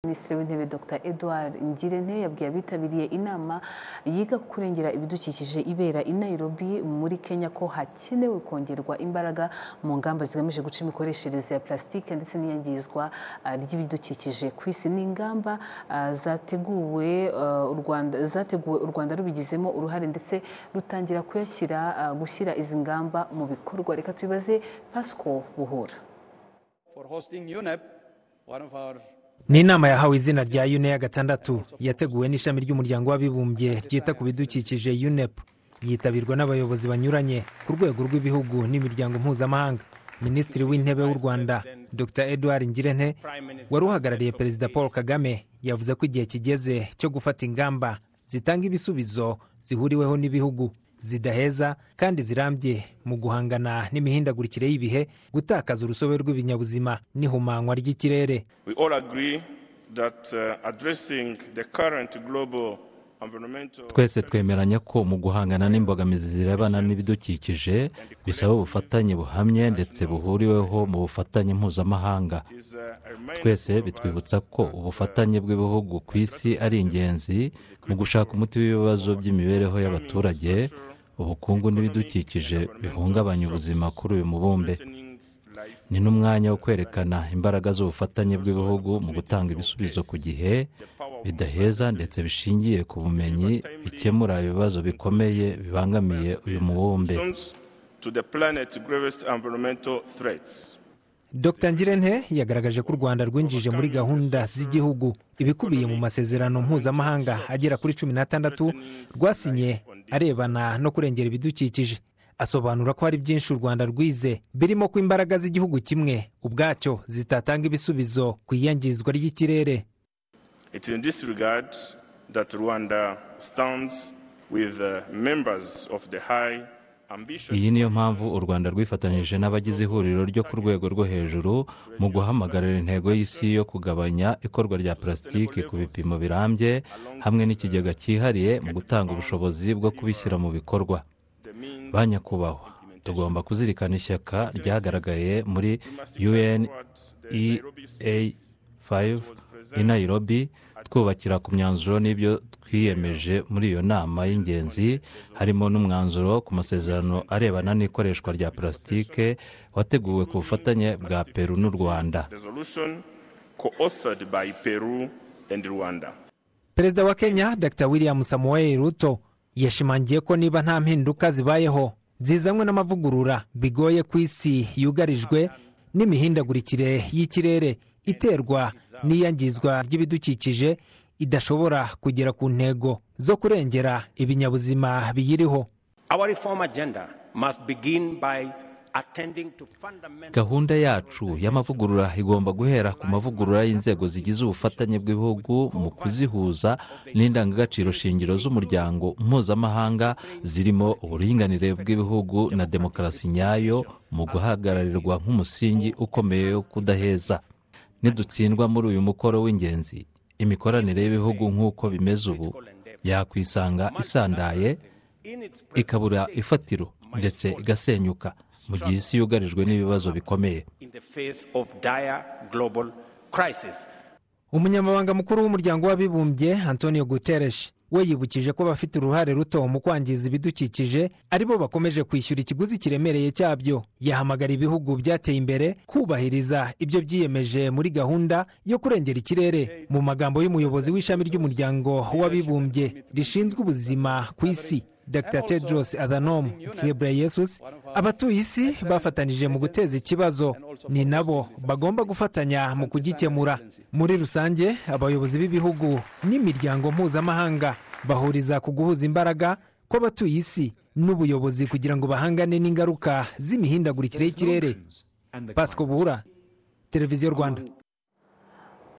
Minisitiri w'Intebe Dr Edouard Ngirente yabwiye abitabiriye inama yiga ku kurengera ibidukikije ibera i Nairobi muri Kenya ko hakenewe kongerwa imbaraga mu ngamba zigamije guca imikoreshereze ya plastique ndetse n'iyangizwa ah, ry'ibidukikije ku isi. Ni ingamba ah, zateguwe ah, u Rwanda zateguwe u Rwanda rubigizemo uruhare ndetse rutangira kuyashyira ah, gushyira izi ngamba mu bikorwa. Reka tubibaze Pascal Buhura. for hosting UNEP, one of our ni inama yahawe izina rya uneya gatandatu yateguwe n'ishami ry'umuryango w'abibumbye ryita ku bidukikije unep yitabirwa n'abayobozi banyuranye ku rwego rw'ibihugu n'imiryango mpuzamahanga minisitiri w'intebe w'u rwanda dr edouard ngirente wari uhagarariye perezida paul kagame yavuze ko igihe kigeze cyo gufata ingamba zitanga ibisubizo zihuriweho n'ibihugu zidaheza kandi zirambye mu guhangana n'imihindagurikire y'ibihe gutakaza urusobe rw'ibinyabuzima n'ihumanywa ry'ikirere We all agree that uh, addressing the current global environmental twese twemeranya ko mu guhangana n'imbogamizi zirebana n'ibidukikije bisaba ubufatanye buhamye ndetse buhuriweho mu bufatanye mpuzamahanga is uh, a reminder twese of us bitwibutsa ko ubufatanye bw'ibihugu ku isi ari ingenzi mu gushaka umuti w'ibibazo by'imibereho y'abaturage ubukungu n'ibidukikije bihungabanya ubuzima kuri uyu mubumbe strengthening life ni n'umwanya wo kwerekana imbaraga z'ubufatanye bw'ibihugu mu gutanga ibisubizo ku gihe bidaheza ndetse bishingiye ku bumenyi bikemura ibibazo bikomeye bibangamiye uyu mubumbe solutions to the planet's gravest environmental threats. dr ngirente yagaragaje ko u rwanda rwinjije muri gahunda z'igihugu ibikubiye mu masezerano mpuzamahanga agera kuri cumi n'atandatu rwasinye arebana no kurengera ibidukikije asobanura ko hari byinshi u rwanda rwize birimo ko imbaraga z'igihugu kimwe ubwacyo zitatanga ibisubizo ku iyangizwa ry'ikirere It is in this regard that Rwanda stands with uh, members of the high ambition iyi niyo mpamvu u rwanda rwifatanyije n'abagize ihuriro ryo ku rwego rwo hejuru mu guhamagarira intego y'isi yo kugabanya ikorwa rya purasitike ku bipimo birambye hamwe n'ikigega cyihariye mu gutanga ubushobozi bwo kubishyira mu bikorwa the means ba nyakubahwa tugomba kuzirikana ishyaka ryagaragaye muri un towards the Nairobi ea 5 i nairobi twubakira ku myanzuro n'ibyo twiyemeje muri iyo nama y'ingenzi harimo n'umwanzuro ku masezerano arebana n'ikoreshwa rya purasitike wateguwe ku bufatanye bwa peru n'u rwanda resolution co-authored by Peru and Rwanda. perezida wa kenya dr william samuel ruto yashimangiye ko niba nta mpinduka zibayeho zizanywe n'amavugurura bigoye ku isi yugarijwe n'imihindagurikire y'ikirere iterwa n'iyangizwa ry'ibidukikije idashobora kugera ku ntego zo kurengera ibinyabuzima biyiriho our reform agenda must begin by attending to fundamental gahunda yacu y'amavugurura igomba guhera ku mavugurura y'inzego zigize ubufatanye bw'ibihugu mu kuzihuza n'indangagaciro shingiro z'umuryango mpuzamahanga zirimo uburinganire bw'ibihugu na demokarasi nyayo mu guhagararirwa nk'umusingi ukomeye wo kudaheza nidutsindwa muri uyu mukoro w'ingenzi imikoranire y'ibihugu nk'uko bimeze ubu yakwisanga isandaye in its ikabura ifatiro ndetse igasenyuka mu gihe isi yugarijwe n'ibibazo bikomeye in the face of dire global crisis. umunyamabanga mukuru w'umuryango w'abibumbye antonio guterres we yibukije ko abafite uruhare ruto mu kwangiza ibidukikije aribo bakomeje kwishyura ikiguzi kiremereye cyabyo yahamagara ibihugu byateye imbere kubahiriza ibyo byiyemeje muri gahunda yo kurengera ikirere mu magambo y'umuyobozi w'ishami ry'umuryango w'abibumbye rishinzwe ubuzima ku isi dr tedros adhanom ghebreyesus abatuye isi bafatanije mu guteza ikibazo ni nabo bagomba gufatanya mu kugikemura muri rusange abayobozi b'ibihugu n'imiryango mpuzamahanga bahuriza ku guhuza imbaraga kw'abatuye isi n'ubuyobozi kugira ngo bahangane n'ingaruka z'imihindagurikire y'ikirere pasiko buhura televiziyo rwanda